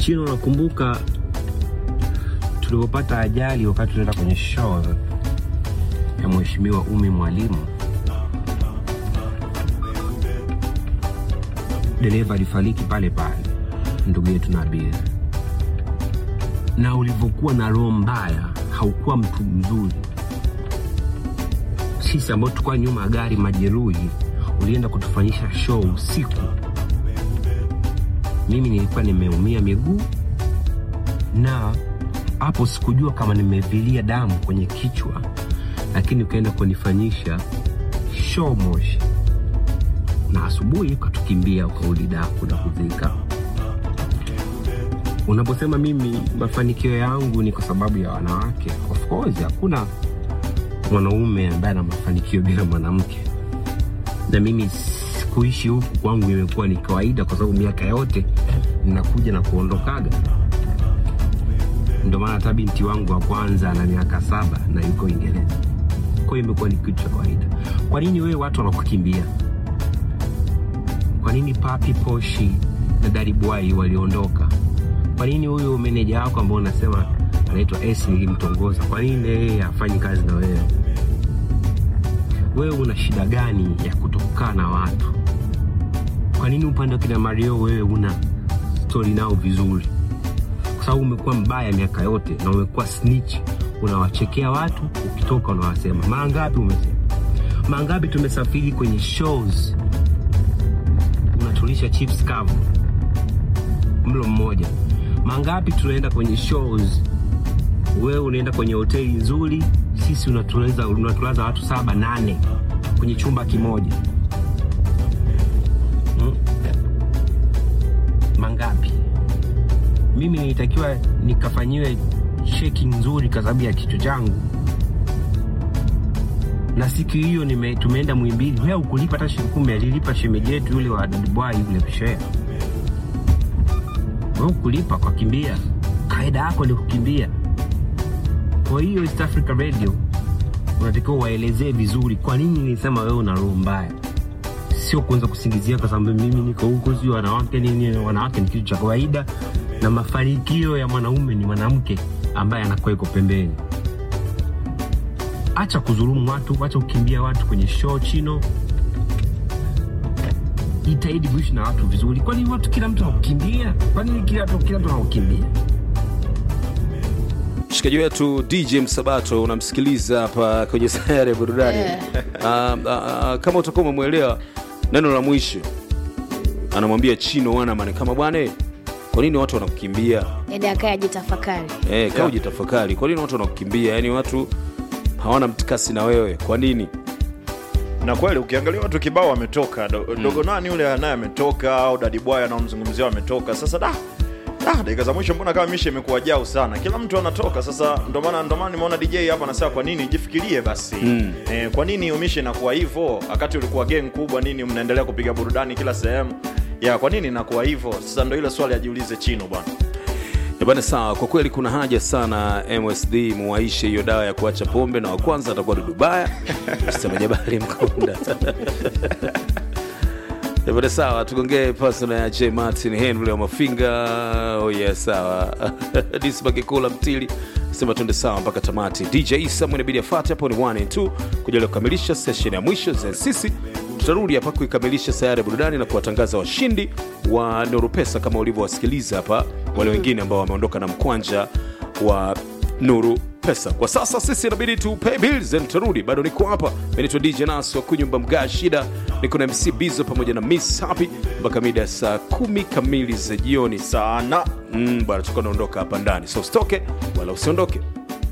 Chino, nakumbuka tulipopata ajali wakati tunaenda kwenye show ya Mheshimiwa Umi Mwalimu, dereva alifariki pale pale, ndugu yetu Nabil, na ulivyokuwa na roho mbaya, haukuwa mtu mzuri. Sisi ambao tulikuwa nyuma ya gari majeruhi, ulienda kutufanyisha show usiku. Mimi nilikuwa nimeumia miguu na hapo sikujua kama nimevilia damu kwenye kichwa, lakini ukaenda kunifanyisha show Moshi, na asubuhi ukatukimbia ukauli daku na kuzika. Unaposema mimi mafanikio yangu ni kwa sababu ya wanawake, of course hakuna mwanaume ambaye ana mafanikio bila mwanamke, na mimi kuishi huku kwangu imekuwa ni kawaida, kwa sababu miaka yote ninakuja na kuondokaga ndio maana hata binti wangu wa kwanza ana miaka saba na yuko Uingereza. Kwa hiyo imekuwa ni kitu cha kawaida. Kwa nini wewe watu wanakukimbia? Kwa nini Papi Poshi na Daddy Boy waliondoka? Kwa nini huyu meneja wako ambao unasema anaitwa S nilimtongoza, kwa nini yeye hafanyi kazi na wewe? Wewe una shida gani ya kutokaa na watu? Kwa nini upande wa kina Mario wewe una stori nao vizuri? kwa sababu umekuwa mbaya miaka yote na umekuwa snitch, unawachekea watu, ukitoka unawasema. Mara ngapi umesema? Mara ngapi tumesafiri kwenye shows, unatulisha chips kavu mlo mmoja. Mara ngapi tunaenda kwenye shows, wewe unaenda kwenye hoteli nzuri, sisi unatulaza, unatulaza watu saba nane kwenye chumba kimoja hmm? Mangapi? mimi nilitakiwa nikafanyiwe cheki nzuri kwa sababu ya kichwa changu, na siku hiyo nime, tumeenda Mwimbili, wewe ukulipa hata shilingi kumi, alilipa shemeji yetu yule wa Dadibwai yule kushare, wewe ukulipa kwa kimbia, kaida yako ni kukimbia. Kwa hiyo East Africa Radio unatakiwa waelezee vizuri kwa nini nilisema wewe una roho mbaya, sio kuanza kusingizia kwa sababu mimi niko huko, sio wanawake nini. Wanawake ni kitu cha kawaida na mafanikio ya mwanaume ni mwanamke ambaye anakuwa iko pembeni. Acha kudhulumu watu, acha kukimbia watu kwenye show. Chino, jitahidi kuishi na watu vizuri. Kwa nini watu, kila mtu anakukimbia? Kwa nini kila mtu kila mtu anakukimbia? Mshikaji wetu DJ Msabato unamsikiliza hapa kwenye sayari ya burudani Eh. Ah, ah, ah, kama utakuwa umemwelewa neno la mwisho anamwambia Chino Wanaman kama bwana, kwa nini watu wanakukimbia? Edi akaya jitafakari. Eh, kaa ujitafakari, kwa nini watu wanakukimbia? Yaani watu hawana mtikasi na wewe, kwa nini? na kweli ukiangalia watu kibao wametoka Do, dogo nani yule naye ametoka au dadibwaya anaomzungumzia wametoka sasa da da dakika za mwisho mbona kama misha imekuwa jao sana kila mtu anatoka sasa ndo maana ndo maana nimeona dj hapa anasema kwa nini jifikirie basi Mm. eh, kwa nini umisha inakuwa hivyo wakati ulikuwa gang kubwa nini mnaendelea kupiga burudani kila sehemu ya kwa nini inakuwa hivyo sasa ndo ile swali ajiulize chino bwana Eh, Bana, sawa. Kwa kweli kuna haja sana MSD muwaishe hiyo dawa ya kuacha pombe, na wa kwanza atakuwa Dudubaya sema Jabali Mkunda. Eh, Bana, sawa, tugongee personal ya J Martin Henry wa Mafinga. Oh yeah, sawa. Disbaki kula mtili sema twende sawa mpaka tamati. DJ Isa mwenebidi afate hapo ni 1 and 2 kuja kukamilisha session ya mwisho za sisi tutarudi hapa kuikamilisha sayari ya burudani na kuwatangaza washindi wa Nuru Pesa kama ulivyowasikiliza hapa wale wengine ambao wameondoka na mkwanja wa Nuru Pesa. Kwa sasa sisi inabidi tu pay bills and turudi. Bado niko hapa, mimi naitwa DJ Nas wa kunyumba mga shida, niko na MC Bizo pamoja na Miss Happy mpaka mida ya saa kumi kamili za jioni. sana Mm, bwana tuko naondoka hapa ndani, so usitoke wala usiondoke.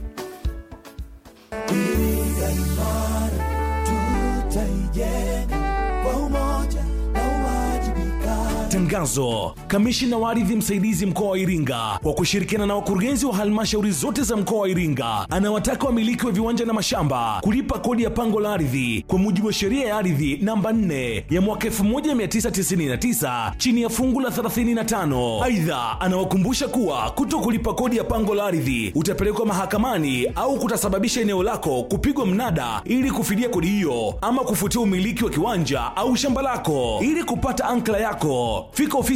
Tangazo. Kamishina wa ardhi msaidizi mkoa wa Iringa kwa kushirikiana na wakurugenzi wa halmashauri zote za mkoa wa Iringa anawataka wamiliki wa viwanja na mashamba kulipa kodi ya pango la ardhi kwa mujibu wa sheria ya ardhi namba 4 ya mwaka 1999 chini ya fungu la 35. Aidha, anawakumbusha kuwa kuto kulipa kodi ya pango la ardhi utapelekwa mahakamani au kutasababisha eneo lako kupigwa mnada ili kufidia kodi hiyo ama kufutia umiliki wa kiwanja au shamba lako. Ili kupata ankla yako, fika ofisi